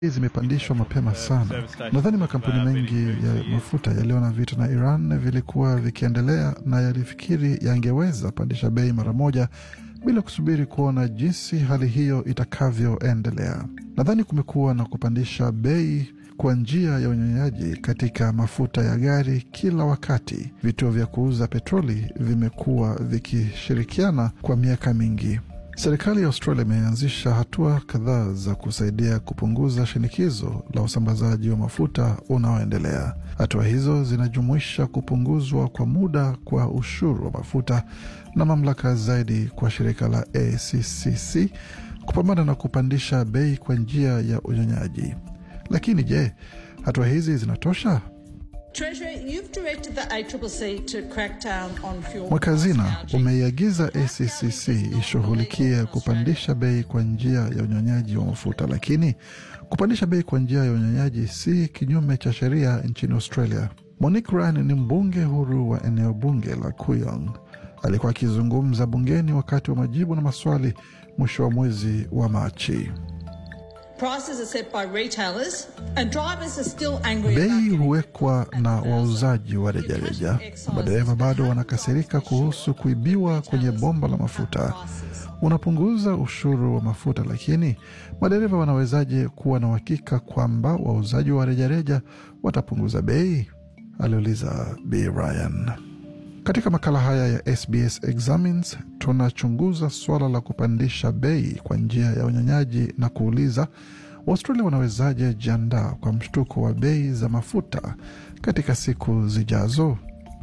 zimepandishwa mapema sana. Nadhani makampuni mengi ya mafuta yaliona vita na Iran vilikuwa vikiendelea na yalifikiri yangeweza pandisha bei mara moja bila kusubiri kuona jinsi hali hiyo itakavyoendelea. Nadhani kumekuwa na kupandisha bei kwa njia ya unyonyaji katika mafuta ya gari kila wakati. Vituo vya kuuza petroli vimekuwa vikishirikiana kwa miaka mingi. Serikali ya Australia imeanzisha hatua kadhaa za kusaidia kupunguza shinikizo la usambazaji wa mafuta unaoendelea. Hatua hizo zinajumuisha kupunguzwa kwa muda kwa ushuru wa mafuta na mamlaka zaidi kwa shirika la ACCC kupambana na kupandisha bei kwa njia ya unyonyaji. Lakini je, hatua hizi zinatosha? Mwakazina umeiagiza ACCC ishughulikie kupandisha bei kwa njia ya unyonyaji wa mafuta, lakini kupandisha bei kwa njia ya unyonyaji si kinyume cha sheria nchini Australia. Monique Ryan ni mbunge huru wa eneo bunge la Kuyong. Alikuwa akizungumza bungeni wakati wa majibu na maswali mwisho wa mwezi wa Machi. Bei huwekwa na wauzaji wa rejareja. Madereva bado wanakasirika kuhusu kuibiwa kwenye bomba la mafuta. Unapunguza ushuru wa mafuta, lakini madereva wanawezaje kuwa na uhakika kwamba wauzaji wa rejareja watapunguza bei? aliuliza Bi Ryan. Katika makala haya ya SBS Examines tunachunguza suala la kupandisha bei kwa njia ya unyonyaji na kuuliza Waustralia wanawezaje jiandaa kwa mshtuko wa bei za mafuta katika siku zijazo.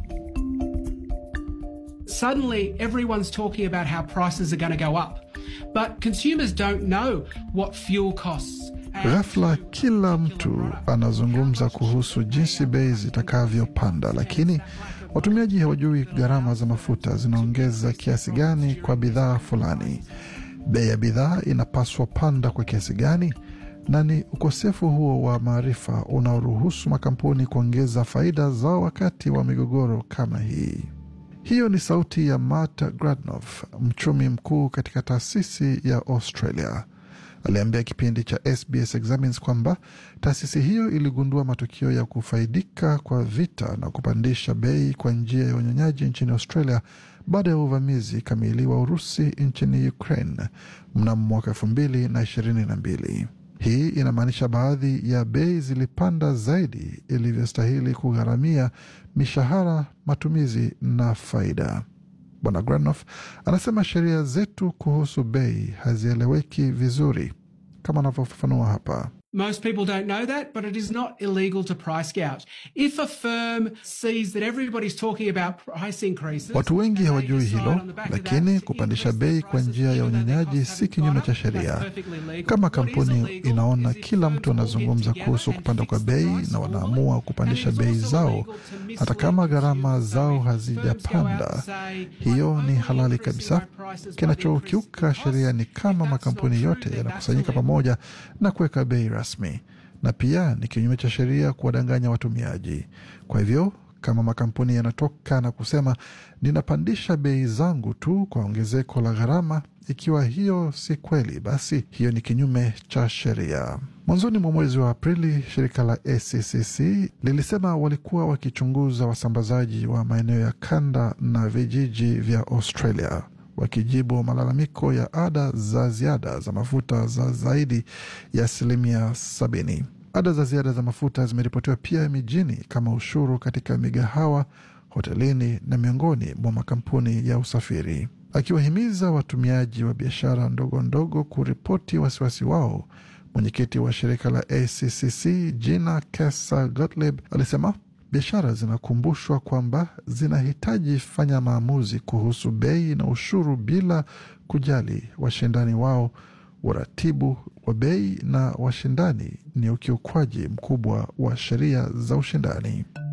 Suddenly everyone's talking about how prices are going to go up, but consumers don't know what fuel costs. Ghafla kila mtu anazungumza kuhusu jinsi bei zitakavyopanda, lakini watumiaji hawajui gharama za mafuta zinaongeza kiasi gani kwa bidhaa fulani. Bei ya bidhaa inapaswa panda kwa kiasi gani? Na ni ukosefu huo wa maarifa unaoruhusu makampuni kuongeza faida zao wakati wa migogoro kama hii. Hiyo ni sauti ya Matt Gradnoff, mchumi mkuu katika taasisi ya Australia. Aliambia kipindi cha SBS Examines kwamba taasisi hiyo iligundua matukio ya kufaidika kwa vita na kupandisha bei kwa njia ya unyonyaji nchini Australia baada ya uvamizi kamili wa Urusi nchini Ukraine mnamo mwaka elfu mbili na ishirini na mbili. Hii inamaanisha baadhi ya bei zilipanda zaidi ilivyostahili kugharamia mishahara, matumizi na faida. Bwana Granoff anasema sheria zetu kuhusu bei hazieleweki vizuri, kama anavyofafanua hapa. Most people don't know that, but it is not illegal to price gouge. If a firm sees that everybody's talking about price increases, Watu wengi and they hawajui decide hilo, on the back of lakini that to kupandisha increase bei the kwa prices njia ya even though their unyonyaji costs si haven't kinyume gone cha up, that's sheria. perfectly legal. Kama What is kampuni illegal inaona is if kila firms mtu all get anazungumza together kuhusu and kupanda kwa fix the bei price na formally, wanaamua kupandisha and it is bei also zao illegal to mislead hata kama gharama consumers. So zao if firms go out hazijapanda, and say, hiyo "I'm ni only halali increasing kabisa. my prices by the Kinachokiuka increase in sheria ni costs, kama if that's makampuni not true, yote then yanakusanyika that's illegal. pamoja na kuweka bei rasmi, na pia ni kinyume cha sheria kuwadanganya watumiaji. Kwa hivyo kama makampuni yanatoka na kusema ninapandisha bei zangu tu kwa ongezeko la gharama, ikiwa hiyo si kweli, basi hiyo ni kinyume cha sheria. Mwanzoni mwa mwezi wa Aprili, shirika la ACCC lilisema walikuwa wakichunguza wasambazaji wa maeneo ya kanda na vijiji vya Australia wakijibu malalamiko ya ada za ziada za mafuta za zaidi ya asilimia sabini. Ada za ziada za mafuta zimeripotiwa pia mijini kama ushuru katika migahawa, hotelini na miongoni mwa makampuni ya usafiri, akiwahimiza watumiaji wa biashara ndogo ndogo kuripoti wasiwasi wao. Mwenyekiti wa shirika la ACCC Gina Kesa Gottlieb alisema biashara zinakumbushwa kwamba zinahitaji fanya maamuzi kuhusu bei na ushuru bila kujali washindani wao. Uratibu wa bei na washindani ni ukiukwaji mkubwa wa sheria za ushindani.